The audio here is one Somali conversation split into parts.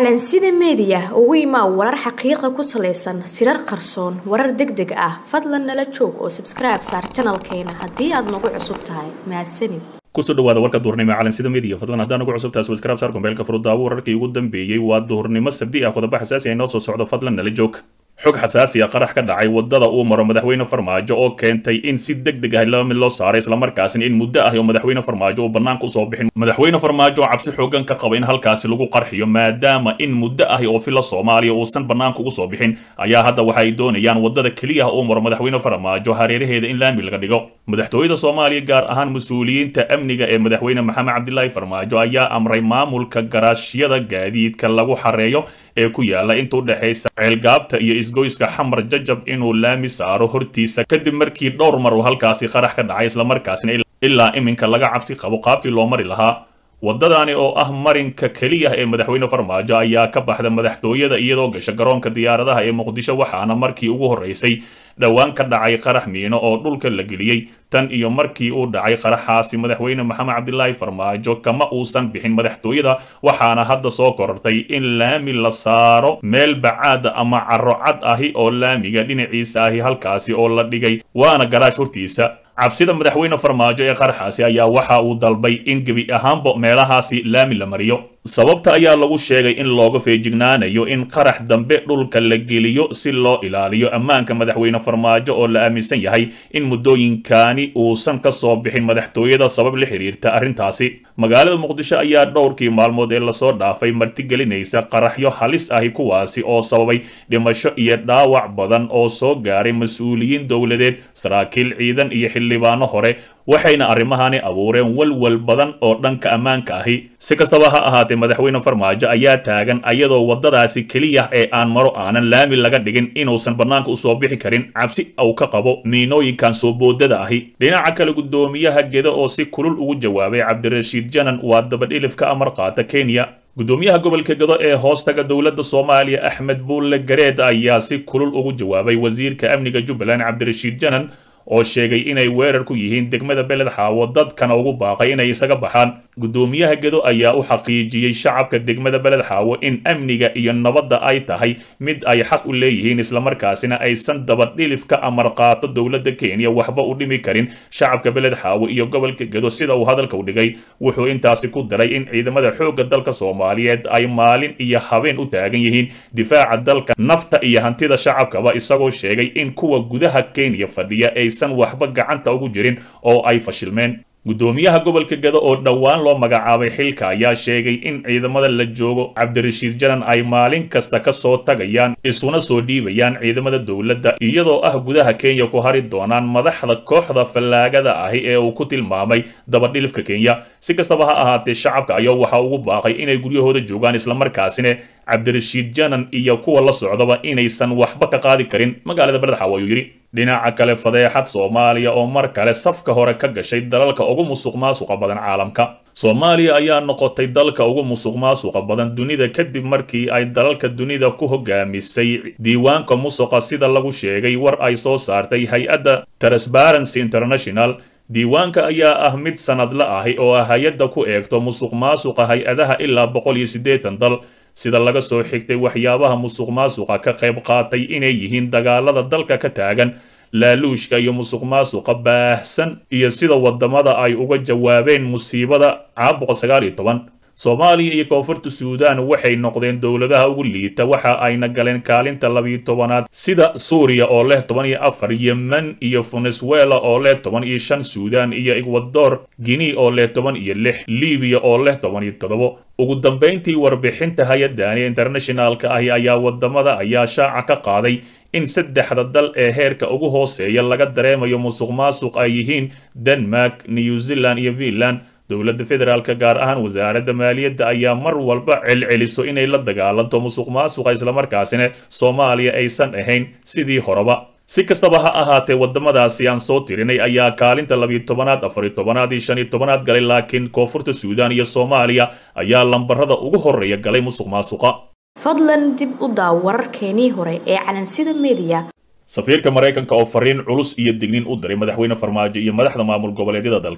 calansida meediya ugu imaa warar xaqiiqa ku salaysan sirar qarsoon warar deg deg ah fadlan nala joog oo sabskribe saar janalkeena haddii aad nagu cusub tahay mahadsanid kusoo dhawaada warka duhurnimo calansida media fadlan haddaan ugu cusub tahay subscribe saar gombeelka furudaawo wararkii ugu dambeeyey waa duhurnimo sabdi ah qodobo xasaasi ah inoo soo socdo fadlan nala joog xog xasaasi a qarax ka dhacay wadada uu maro madaxweyne farmaajo oo keentay in si deg deg ah laba mid loo saaray islamarkaasina in muddo ah oo madaxweyne farmaajo uu banaanka usoo bixin madaxweyne farmaajo oo cabsi xoogan ka qaba in halkaasi lagu qarxiyo maadaama in muddo ah oo fila soomaaliya uusan banaanka ugu soo bixin ayaa hadda waxa ay doonayaan wadada keliya uu maro madaxweyne farmaajo hareeraheeda in laami laga dhigo madaxtooyada soomaaliya gaar ahaan mas-uuliyiinta amniga ee madaxweyne maxamed cabdilaahi farmaajo ayaa amray maamulka garaashyada gaadiidka lagu xareeyo ee ku yaala inta udhexaysa ceelgaabta iyo isgoyska xamar jajab inuu laami saaro hortiisa kadib markii dhowr mar uu halkaasi qarax ka dhacay islamarkaasina ilaa iminka laga cabsi qabo qaabkii loo mari lahaa waddadani oo ah marinka keliya ee madaxweyne farmaajo ayaa ka baxda madaxtooyada iyadoo gasha garoonka diyaaradaha ee muqdisho waxaana markii ugu horreysay dhowaan ka dhacay qarax miino oo dhulka la geliyey tan iyo markii uu dhacay qaraxaasi madaxweyne maxamed cabdilaahi farmaajo kama uusan bixin madaxtooyada waxaana hadda soo korortay in laami la saaro meel bacaada ama caro cad ahi oo laamiga dhinaciisa ahi halkaasi oo la dhigay waana garaash hortiisa cabsida madaxweyne farmaajo ee qaraxaasi ayaa waxa uu dalbay in gebi ahaanba meelahaasi laami la mariyo sababta ayaa lagu sheegay in looga feejignaanayo in qarax dambe dhulka la geliyo si loo ilaaliyo ammaanka madaxweyne farmaajo oo la aaminsan yahay in muddooyinkani uusan ka soo bixin madaxtooyada sabab la xiriirta arrintaasi magaalada muqdisho ayaa dhowrkii maalmood ee lasoo dhaafay martigelinaysa qaraxyo halis ahi kuwaasi oo sababay dhimasho iyo dhaawac badan oo soo gaaray mas-uuliyiin dowladeed saraakiil ciidan iyo xildhibaano hore waxayna arrimahani abuureen walwal badan oo dhanka ammaanka ahi si kastaba ha ahaatee madaxweyne farmaajo ayaa taagan ayadoo waddadaasi keliya ee aan maro aanan laami laga dhigin inuusan bannaanka usoo bixi karin cabsi uu ka qabo miinooyinkan soo boodada ahi dhinaca kale guddoomiyaha geda oo si kulul ugu jawaabay cabdirashiid janan waa dabadhilif ka amar qaata kenya guddoomiyaha gobolka gado ee hoostaga dowladda soomaaliya axmed buulle gareed ayaa si kulul ugu jawaabay wasiirka amniga jubbaland cabdirashiid janan oo sheegay inay weerar ku yihiin degmada beled xaawo dadkana ugu baaqay inay isaga baxaan guddoomiyaha gedo ayaa u xaqiijiyey shacabka degmada beled xaawo in amniga iyo nabadda ay tahay mid ay xaq u leeyihiin islamarkaasina aysan dabadhilif ka amar qaato dowladda kenya waxba u dhimi karin shacabka beled xaawo iyo gobolka gedo sida uu hadalka u dhigay wuxuu intaasi ku daray in ciidamada xoogga dalka soomaaliyeed ay maalin iyo habeen u taagan yihiin difaaca dalka nafta iyo hantida shacabkaba isagoo sheegay in kuwa gudaha kenya fadhiya aysan waxba gacanta ugu jirin oo ay fashilmeen guddoomiyaha gobolka gado oo dhowaan loo magacaabay xilka ayaa sheegay in ciidamada la joogo cabdirashiid janan ay maalin kasta ka soo tagayaan isuna soo dhiibayaan ciidamada dowladda iyadoo ah gudaha kenya ku hari doonaan madaxda kooxda fallaagada ahi ee uu ku tilmaamay dabadhilifka kenya si kastaba ha ahaatee shacabka ayaa waxa ugu baaqay inay guryahooda joogaan islamarkaasina cabdirashiid janan iyo kuwa la socdaba inaysan waxba ka qaadi karin magaalada beledxaawo ayuu yidhi dhinaca kale fadeexad soomaaliya oo mar kale safka hore ka gashay dalalka ugu musuq maasuqa badan caalamka soomaaliya ayaa noqotay dalka ugu musuq maasuqa badan dunida kadib markii ay dalalka dunida ku hogaamisay diiwaanka musuqa sida lagu sheegay war ay soo saartay hay-adda transparency international diiwaanka ayaa ah mid sanadla ahi oo ah hay-adda ku eegto musuq maasuqa hay-adaha ilaa boqol iyo siddeetan dal sida laga soo xigtay waxyaabaha musuq maasuqa ka qayb qaatay inay yihiin dagaalada dalka ka taagan laaluushka iyo musuq maasuqa baahsan iyo sida wadamada ay uga jawaabeen musiibada caabuqa sagaal iyo toban soomaaliya iyo koonfurta suudaan waxay noqdeen dowladaha ugu liita waxa ayna galeen kaalinta labiyo tobanaad sida suuriya oo leh toban iyo afar yemen iyo venezuela oo leh toban iyo shan suudaan iyo ekwador guinea oo leh toban iyo lix libiya oo leh toban iyo toddobo ugu dambayntii warbixinta hay-adani internationaalka ahi ayaa wadamada ayaa shaaca ka qaaday in saddexda dal ee heerka ugu hooseeya laga dareemayo musuq maasuq ay yihiin denmark new zealand iyo finland dowladda federaalka gaar ahaan wasaaradda maaliyadda ayaa mar walba celceliso inay la dagaalanto musuq maasuqa islamarkaasina soomaaliya aysan ahayn sidii horeba si kastaba ha ahaatee wadamadaasi aan soo tirinay ayaa kaalinta labiyo tobanaad afariyo tobanaad iyo shan iyo tobanaad galay laakiin koonfurta suudaan iyo soomaaliya ayaa lambarada ugu horreeya galay musuq maasuqa fadlan dib u daaw wararkeenii hore ee calansida meediya safiirka maraykanka oo fariin culus iyo dignin u diray madaxweyne farmaajo iyo madaxda maamul goboleedyada dalka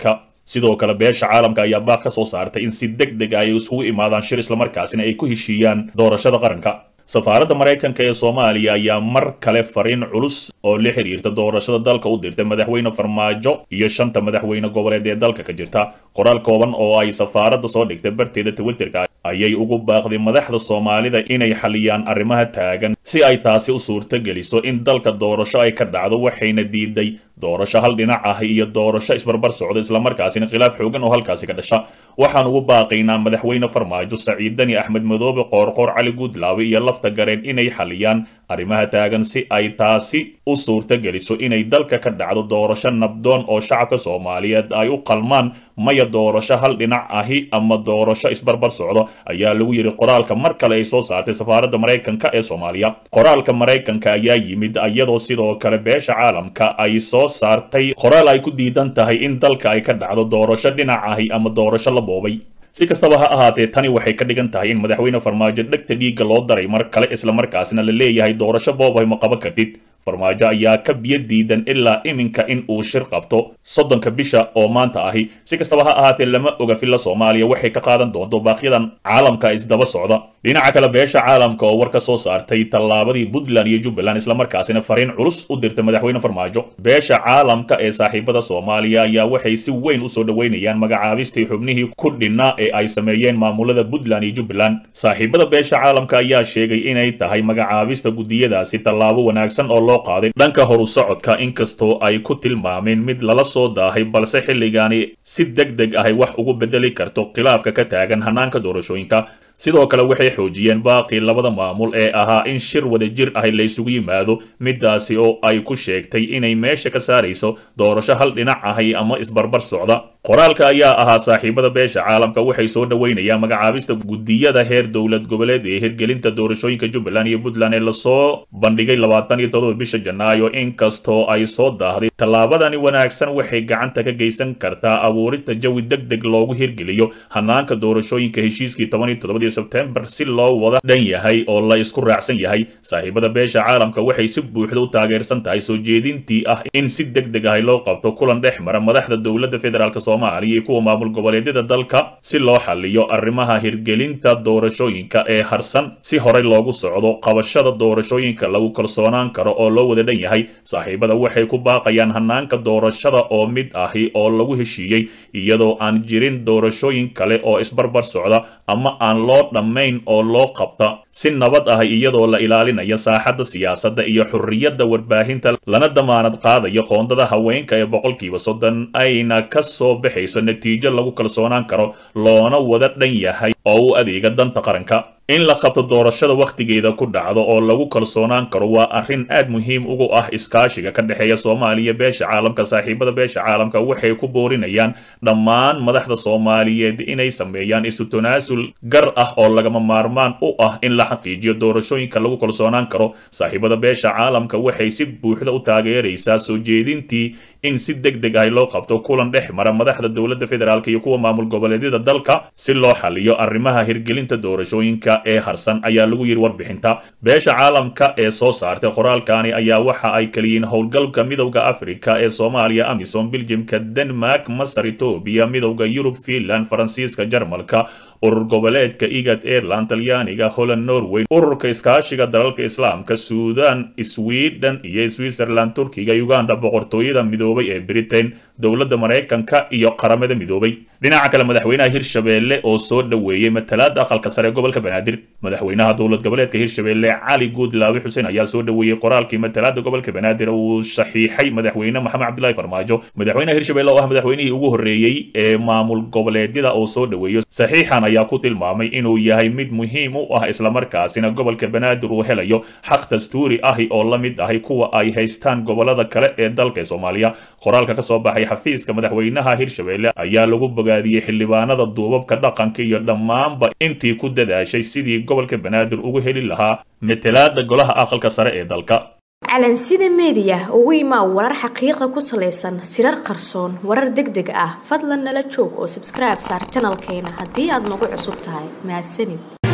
sidoo kale beesha caalamka ayaa baaq ka soo saartay in si deg deg ah ay isugu imaadaan shir islamarkaasina ay ku heshiiyaan doorashada qaranka safaaradda maraykanka ee soomaaliya ayaa mar kale fariin culus oo la xiriirta doorashada dalka u dirtay madaxweyne farmaajo iyo shanta madaxweyne goboleed ee dalka ka jirta qoraal kooban oo ay safaaradda soo dhigtay barteeda twitterka ayay ugu baaqday madaxda soomaalida inay xaliyaan arrimaha taagan si ay taasi u suurto geliso in dalka doorasho ay ka dhacdo waxayna diiday doorasho hal dhinac ah iyo doorasho isbarbar socda islamarkaasina khilaaf xoogan oo halkaasi ka dhasha waxaan ugu baaqaynaa madaxweyne farmaajo saciid dani axmed madoobe qoorqoor cali guudlaawe iyo lafta gareen inay xaliyaan arrimaha taagan si ay taasi u suurto geliso inay dalka ka dhacdo doorasho nabdoon oo shacabka soomaaliyeed ay u qalmaan maya doorasho hal dhinac ahi ama doorasho isbarbar socdo ayaa lagu yidhi qoraalka mar kale ay soo saartay safaaradda maraykanka ee soomaaliya qoraalka maraykanka ayaa yimid iyadoo sidoo kale beesha caalamka ay soo saartay qoraal ay ku diidan tahay in dalka ay ka dhacdo doorasho dhinac ahi ama doorasho la boobay si kastaba ha ahaatee tani waxay ka dhigan tahay in madaxweyne farmaajo dhegta dhiigga loo daray mar kale islamarkaasina la leeyahay doorasho boobay ma qaban kartid farmaajo ayaa ka biyo diidan ilaa iminka in uu shir qabto soddonka bisha oo maanta ahi si kastaba ha ahaatee lama oga filla soomaaliya waxay ka qaadan doonto baaqyadan caalamka isdaba socda dhinaca kale beesha caalamka oo war ka soo saartay tallaabadii puntland iyo jubbaland islamarkaasina fariin culus u dirtay madaxweyne farmaajo beesha caalamka ee saaxiibada soomaaliya ayaa waxay si weyn usoo dhoweynayaan magacaabistii xubnihii ku dhinaa ee ay sameeyeen maamulada puntland iyo jubbaland saaxiibada beesha caalamka ayaa sheegay inay tahay magacaabista gudiyadaasi tallaabo wanaagsan oo loo qaaday dhanka horu socodka inkastoo ay ku tilmaameen mid lala soo daahay balse xilligaani si deg deg ahay wax ugu bedeli karto khilaafka ka taagan hanaanka doorashooyinka sidoo kale waxay xoojiyeen baaqii labada maamul ee ahaa in shir wadajir ahi la isugu yimaado midaasi oo ay ku sheegtay inay meesha ka saarayso doorasho hal dhinac ahi ama isbarbar socda qoraalka ayaa ahaa saaxiibada beesha caalamka waxay soo dhoweynayaan magacaabista gudiyada heer dowlad goboleed ee hirgelinta doorashooyinka jubbaland iyo puntland ee lasoo bandhigay labaatan iyo todoba bisha janaayo inkastoo ay soo daahday tallaabadani wanaagsan waxay gacanta ka geysan kartaa abuurinta jawi deg deg loogu hirgeliyo hanaanka doorashooyinka heshiiskii toban iyo todobadii sebtembar si loo wada dhan yahay oo la isku raacsan yahay saaxiibada beesha caalamka waxay si buuxda u taageersan tahay soo jeedintii ah in si deg deg ahi loo qabto kulan dhex mara madaxda dowladda federaalk soomaaliya iyo kuwa maamul goboleedyada dalka si loo xaliyo arrimaha hirgelinta doorashooyinka ee harsan si horey loogu socdo qabashada doorashooyinka lagu kalsoonaan karo oo loo wada dhan yahay saaxiibada waxay ku baaqayaan hanaanka doorashada oo mid ahi oo lagu heshiiyey iyadoo aan jirin doorashooyin kale oo isbarbar socda ama aan loo dhammayn oo loo qabta si nabad ah iyadoo la ilaalinayo saaxadda siyaasadda iyo xurriyadda warbaahinta lana damaanad qaadayo qoondada haweenka ee boqolkiiba soddon ayna ka soo baxayso natiijo lagu kalsoonaan karo loona wada dhan yahay oo u adeega danta qaranka in la qabto doorashada wakhtigeeda ku dhacdo oo lagu kalsoonaan karo waa arrin aad muhiim ugu ah iskaashiga ka dhexeeya soomaaliya beesha caalamka saaxiibada beesha caalamka waxay ku boorinayaan dhammaan madaxda soomaaliyeed inay sameeyaan isu tanaasul gar ah oo lagama maarmaan u ah in la xaqiijiyo doorashooyinka lagu kalsoonaan karo saaxiibada beesha caalamka waxay si buuxda u taageeraysaa soo jeedintii in si deg deg ah loo qabto kulan dhex mara madaxda dowladda federaalk iyo kuwa maamul goboleedyada dalka si loo xaliyo arrimaha hirgelinta doorashooyinka ee harsan ayaa lagu yidhi warbixinta beesha caalamka ee soo saartay qoraalkani ayaa waxa ay kaliyiin howlgalka midowda afrika ee soomaaliya amisom biljimka denmark masar etoobiya midowda yurub finland faransiiska jarmalka urur goboleedka igad airland talyaaniga holland norway ururka iskaashiga dalalka islaamka suudan sweden iyo switzerland turkiga uganda boqortooyada midoobay ee britain dowladda maraykanka iyo qaramada midoobay dhinaca kale madaxweynaha hirshabeelle oo soo dhoweeyey matalaada aqalka sare ee gobolka banaadir madaxweynaha dowlad goboleedka hirshabeelle cali guudlaawe xuseen ayaa soo dhoweeyey qoraalkii matalaada gobolka banaadir uu saxiixay madaxweyne maxamed cabdilaahi farmaajo madaxweynaha hirshabeelle oo ah madaxweynihii ugu horreeyey ee maamul goboleedyada oo soo dhoweeyo saxiixan ayaa ku tilmaamay inuu yahay mid muhiim u ah islamarkaasina gobolka banaadir uu helayo xaq dastuuri ahi oo la mid ahi kuwa ay haystaan gobolada kale ee dalka ee soomaaliya qoraalka ka soo baxay xafiiska madaxweynaha hirshabeelle ayaa lagu bogaadiyey xildhibaanada duubabka dhaqanka iyo dhammaanba intii ku dadaashay sidii gobolka banaadir ugu heli lahaa matalaada golaha aqalka sare ee dalka calansida meediya ugu imaa warar xaqiiqa ku salaysan sirar qarsoon warar deg deg ah fadlan nala joog oo sabskribe saar janalkeena haddii aad nagu cusub tahay mahadsanid